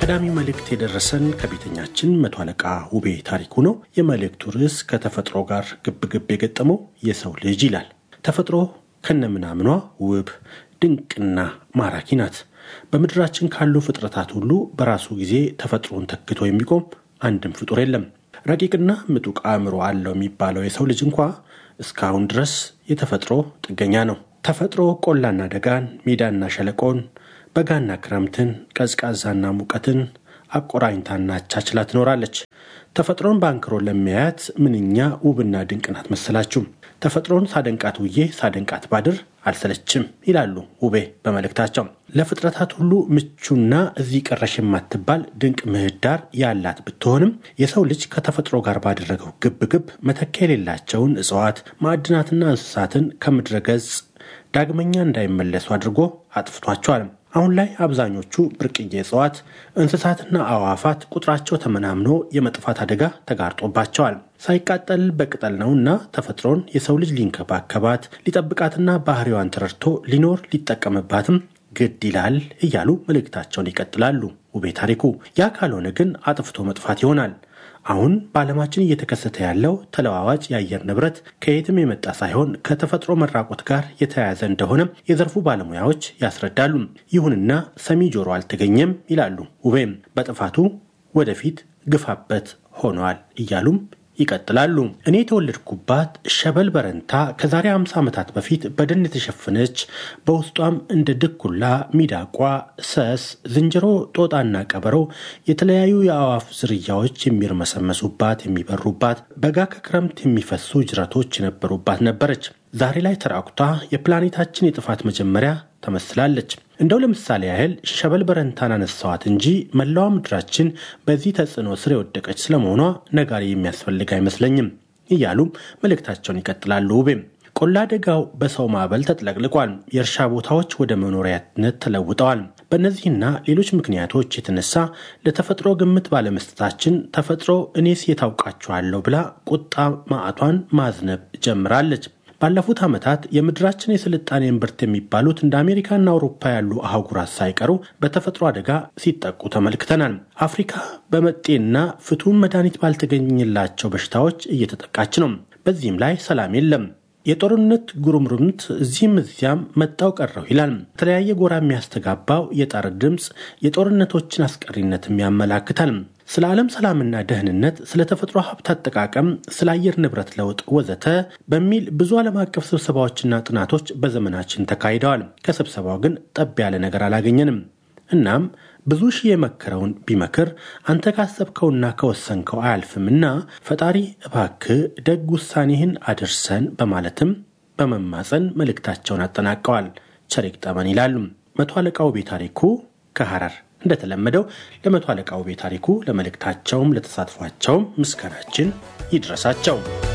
ቀዳሚ መልእክት የደረሰን ከቤተኛችን መቶ አለቃ ውቤ ታሪኩ ነው። የመልእክቱ ርዕስ ከተፈጥሮ ጋር ግብግብ የገጠመው የሰው ልጅ ይላል። ተፈጥሮ ከነምናምኗ ውብ ድንቅና ማራኪ ናት። በምድራችን ካሉ ፍጥረታት ሁሉ በራሱ ጊዜ ተፈጥሮን ተክቶ የሚቆም አንድም ፍጡር የለም። ረቂቅና ምጡቅ አእምሮ አለው የሚባለው የሰው ልጅ እንኳ እስካሁን ድረስ የተፈጥሮ ጥገኛ ነው። ተፈጥሮ ቆላና ደጋን፣ ሜዳና ሸለቆን፣ በጋና ክረምትን፣ ቀዝቃዛና ሙቀትን አቆራኝታና አቻችላ ትኖራለች። ተፈጥሮን በአንክሮ ለሚያያት ምንኛ ውብና ድንቅ ናት መሰላችሁ። ተፈጥሮን ሳደንቃት ውዬ ሳደንቃት ባድር አልሰለችም ይላሉ ውቤ በመልእክታቸው። ለፍጥረታት ሁሉ ምቹና እዚህ ቀረሽ የማትባል ድንቅ ምህዳር ያላት ብትሆንም የሰው ልጅ ከተፈጥሮ ጋር ባደረገው ግብግብ መተኪያ የሌላቸውን እጽዋት፣ ማዕድናትና እንስሳትን ከምድረ ገጽ ዳግመኛ እንዳይመለሱ አድርጎ አጥፍቷቸዋል። አሁን ላይ አብዛኞቹ ብርቅዬ እጽዋት፣ እንስሳትና አዕዋፋት ቁጥራቸው ተመናምኖ የመጥፋት አደጋ ተጋርጦባቸዋል። ሳይቃጠል በቅጠል ነውና ተፈጥሮን የሰው ልጅ ሊንከባከባት ሊጠብቃትና ባህሪዋን ተረድቶ ሊኖር ሊጠቀምባትም ግድ ይላል እያሉ መልእክታቸውን ይቀጥላሉ ውቤ ታሪኩ። ያ ካልሆነ ግን አጥፍቶ መጥፋት ይሆናል። አሁን በዓለማችን እየተከሰተ ያለው ተለዋዋጭ የአየር ንብረት ከየትም የመጣ ሳይሆን ከተፈጥሮ መራቆት ጋር የተያያዘ እንደሆነ የዘርፉ ባለሙያዎች ያስረዳሉ። ይሁንና ሰሚ ጆሮ አልተገኘም ይላሉ ውቤም። በጥፋቱ ወደፊት ግፋበት ሆኗል እያሉም ይቀጥላሉ። እኔ የተወለድኩባት ሸበል በረንታ ከዛሬ 50 ዓመታት በፊት በደን የተሸፈነች በውስጧም እንደ ድኩላ፣ ሚዳቋ፣ ሰስ፣ ዝንጀሮ፣ ጦጣና ቀበሮ የተለያዩ የአዕዋፍ ዝርያዎች የሚርመሰመሱባት የሚበሩባት፣ በጋ ከክረምት የሚፈሱ ጅረቶች የነበሩባት ነበረች። ዛሬ ላይ ተራቁታ የፕላኔታችን የጥፋት መጀመሪያ ተመስላለች። እንደው ለምሳሌ ያህል ሸበል በረንታን አነሳዋት እንጂ መላዋ ምድራችን በዚህ ተጽዕኖ ስር የወደቀች ስለመሆኗ ነጋሪ የሚያስፈልግ አይመስለኝም እያሉም መልእክታቸውን ይቀጥላሉ። ውቤም ቆላ ደጋው በሰው ማዕበል ተጥለቅልቋል። የእርሻ ቦታዎች ወደ መኖሪያነት ተለውጠዋል። በእነዚህና ሌሎች ምክንያቶች የተነሳ ለተፈጥሮ ግምት ባለመስጠታችን ተፈጥሮ እኔስ የታውቃችኋለሁ ብላ ቁጣ ማዕቷን ማዝነብ ጀምራለች። ባለፉት ዓመታት የምድራችን የስልጣኔ እምብርት የሚባሉት እንደ አሜሪካና አውሮፓ ያሉ አህጉራት ሳይቀሩ በተፈጥሮ አደጋ ሲጠቁ ተመልክተናል። አፍሪካ በመጤና ፍቱን መድኃኒት ባልተገኘላቸው በሽታዎች እየተጠቃች ነው። በዚህም ላይ ሰላም የለም። የጦርነት ጉርምርምት እዚህም እዚያም መጣው ቀረው ይላል። የተለያየ ጎራ የሚያስተጋባው የጣር ድምፅ የጦርነቶችን አስቀሪነትም ያመላክታል። ስለ ዓለም ሰላምና ደህንነት፣ ስለ ተፈጥሮ ሀብት አጠቃቀም፣ ስለ አየር ንብረት ለውጥ ወዘተ በሚል ብዙ ዓለም አቀፍ ስብሰባዎችና ጥናቶች በዘመናችን ተካሂደዋል። ከስብሰባው ግን ጠብ ያለ ነገር አላገኘንም። እናም ብዙ ሺህ የመከረውን ቢመክር አንተ ካሰብከውና ከወሰንከው አያልፍምና ፈጣሪ እባክህ ደግ ውሳኔህን አድርሰን በማለትም በመማፀን መልእክታቸውን አጠናቀዋል። ቸሪክ ጠመን ይላሉ መቶ አለቃ ውቤ ታሪኩ ከሐረር። እንደተለመደው ለመቶ አለቃ ውቤ ታሪኩ ለመልእክታቸውም ለተሳትፏቸውም ምስጋናችን ይድረሳቸው።